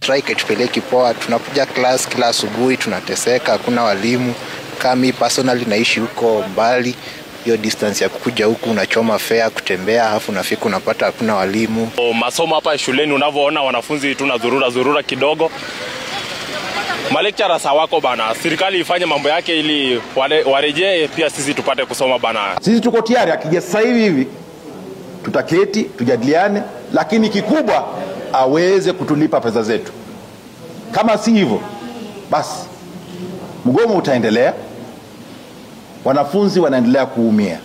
strike itupeleki poa. Tunakuja class kila asubuhi, tunateseka, hakuna walimu. Kama mi personally naishi huko mbali, hiyo distance ya kukuja huku unachoma fare kutembea, alafu unafika unapata hakuna walimu. O, masomo hapa shuleni unavyoona wanafunzi tuna zurura zurura kidogo malekchara wako bana, serikali ifanye mambo yake ili wale- warejee, pia sisi tupate kusoma bana. Sisi tuko tayari, akija sasa hivi hivi tutaketi tujadiliane, lakini kikubwa aweze kutulipa pesa zetu. Kama si hivyo, basi mgomo utaendelea, wanafunzi wanaendelea kuumia.